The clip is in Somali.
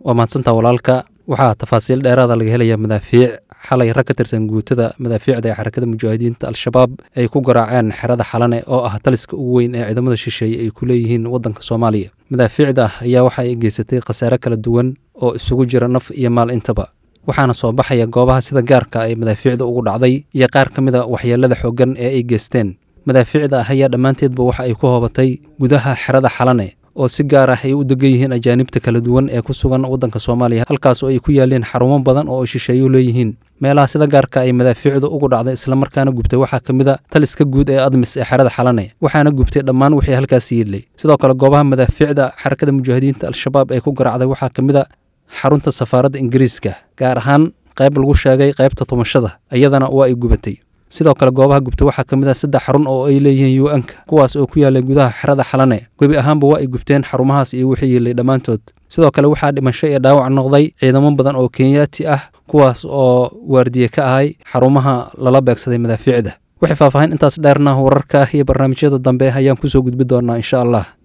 waa mahadsantaa walaalka waxaa tafaasiil dheeraada laga helayaa madaafiic xalay rag ka tirsan guutada madaafiicda ee xarakada mujaahidiinta al-shabaab ay ku garaaceen xerada xalane oo ah taliska ugu weyn ee ciidamada shisheeye ay ku leeyihiin waddanka soomaaliya madaafiicda ayaa waxa ay geysatay khasaare kala duwan oo isugu jira naf iyo maal intaba waxaana soo baxaya goobaha sida gaarka ay madaafiicda ugu dhacday iyo qaar ka mid a waxyeelada xooggan ee ay geysteen madaafiicda ah ayaa dhammaanteedba waxa ay ku hoobatay gudaha xerada xalane oo si gaar ah ay u degan yihiin ajaanibta kala duwan ee ku sugan waddanka soomaaliya halkaas oo ay ku yaaleen xarumo badan oo ay shisheeyu leeyihiin meelaha sida gaarka ay madaafiicdu ugu dhacday islamarkaana gubtay waxaa ka mid a taliska guud ee admis ee xerada xalane waxaana gubtay dhammaan wixii halkaas yiidlay sidoo kale goobaha madaafiicda xarakada mujaahidiinta al-shabaab ee ku garacday waxaa ka mid a xarunta safaaradda ingiriiska gaar ahaan qayb lagu sheegay qaybta tumashada iyadana waa ay gubatay sidoo kale goobaha gubta waxaa ka mid ah saddex xarun oo ay leeyihiin u n-ka kuwaas oo ku yaallay gudaha xerada xalane gebi ahaanba waa ay gubteen xarumahaas iyo wixii yiilay dhammaantood sidoo kale waxaa dhimasho iyo dhaawac noqday ciidamo badan oo kenyaati ah kuwaas oo waardiye ka ahay xarumaha lala beegsaday madaafiicda waxay faahfaahin intaas dheerna wararka iyo barnaamijyada dambe ayaan kusoo gudbi doonaa insha allah